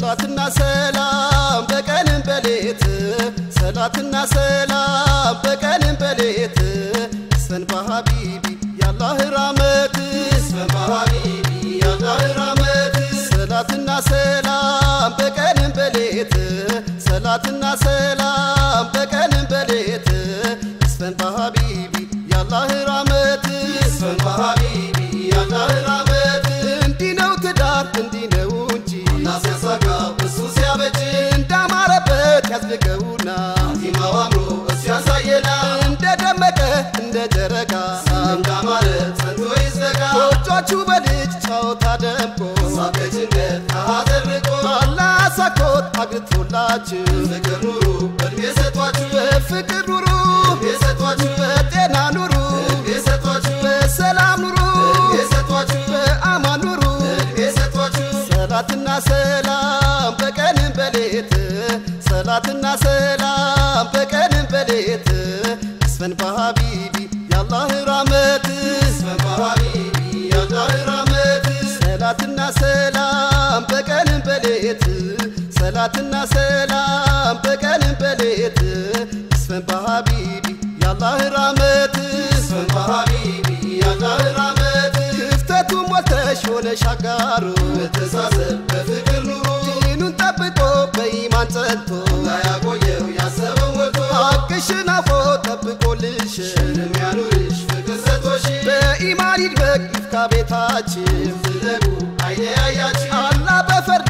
ሰላትና ሰላም በቀንም በሌት ሰላትና ሰላም በቀንም በሌት ስፈን በሀቢቢ ያላህ ራመት ስፈን በሀቢቢ ያላህ ራመት ሰላትና ሰላም በቀንም በሌት ሰላትና ሰላም በቀንም በሌት ስፈን በሀቢቢ ያላህ ራመት ስፈን በሀቢቢ ያላህ ራመት እንዲህ ነው ትዳር እንዲህ ነው እንጂ ሲያሳጋ እሱ ሲያበጅ እንዳማረበት ያዝልቀውና ቲማው አምሮ እሱ ያሳየና እንደደመቀ እንደ ጨረቃ እንዳማረ ጸንቶ ይዘጋ ጎጆቹ በልጅ ጨዋታ ደምቆ ሳቅ ጭንቀት ከሐዘን ርቆ አላህ ሳኮት አግብቶላችሁ ፍቅር ኑሩ እድሜ ሰጧችሁ በፍቅር ኑሩ እድሜ ሰጧችሁ በጤና ኑሩ እድሜ ሰጧችሁ በሰላም ኑሩ እድሜ ሰጧችሁ በአማን ኑሩ እድሜ ሰጧችሁ ሰላትና ሰላም በቀንም በሌት ሰላትና ሰላም በቀንም በሌት ስፈን በሀቢቢ ያላህ ራመት ስፈን በሀቢቢ ያላህ ራመት ሰላትና ሰላም በቀንም በሌት ሰላትና ሰላም በቀንም በሌት ስፈን በሀቢቢ ያላህ ራመት ስፈን በሀቢቢ ያላህ ራመት ክፍተቱ ሞልተሽ ሆነሽ አጋሩ መተሳሰብ በፍቅር ኑሩ ዲኑን ጠብቆ በኢማን ጸንቶ ላያቆየው ያሰበው ሞልቶ ሀቅሽን አፎ ጠብቆልሽ የሚያኑርሽ ፍቅር ሰጥቶሽ በኢማን ይድበቅ ይፍካ ቤታችን ፍለጉ አይለያያችሁ አላህ በፈርዱ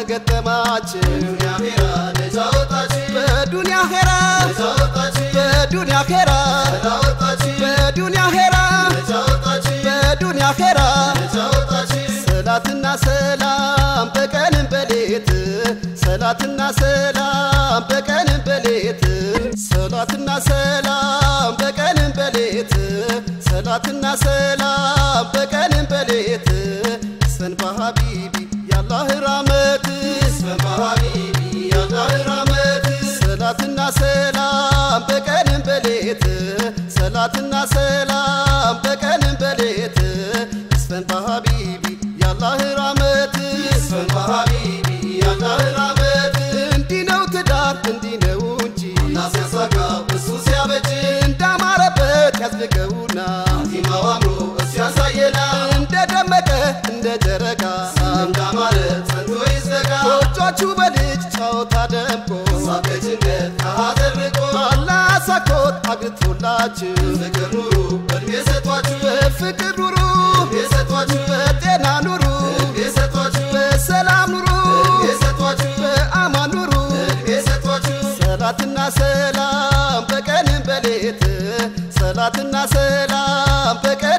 ከገጠማችን ዱንያ ኼራ ነፃ ወጣችሁ በዱንያ ኼራ ነፃ ወጣችሁ በዱንያ ኼራ ነፃ ወጣችሁ በዱንያ ኼራ ነፃ ወጣችሁ በዱንያ ኼራ ነፃ ወጣችሁ ሰላትና ሰላም በቀንም በሌት ሰላትና ሰላም በቀንም በሌት ሰላትና ሰላም በቀንም በሌት ሰላትና ሰላም በቀንም በሌት ስፈን በሀቢቢ ያላህ ራመት ስፈን በሀቢቢ ያላህ ራመት ሰላትና ሰላም በቀንም በሌት ሰላትና ሰላም በቀንም በሌት ስፈን በሀቢቢ ያላህ ራመት ስፈን በሀቢቢ ያላህ ራመት እንዲህ ነው ትዳር እንዲህ ነው እንጂ ሲያሳጋ እሱ ሲያበጅ እንዳማረበት ያዝልቀውና ቲማው አምሮ እሱ ያሳየና እንደደመቀ እንደ ጨረቃ እንዳማረ ጸንቶ ይዘጋ ጎጆቹ በልጅ ጨዋታ ደምቆ ሳቅ ጭንቀት ከሐዘን ርቆ አላህ ሳኮት አግብቶላችሁ ፍቅር ኑሩ እድሜ ሰጧችሁ በፍቅር ኑሩ እድሜ ሰጧችሁ በጤና ኑሩ እድሜ ሰጧችሁ በሰላም ኑሩ እድሜ ሰጧችሁ በአማን ኑሩ እድሜ ሰጧችሁ ሰላትና ሰላም በቀንም በሌት ሰላትና ሰላም በቀን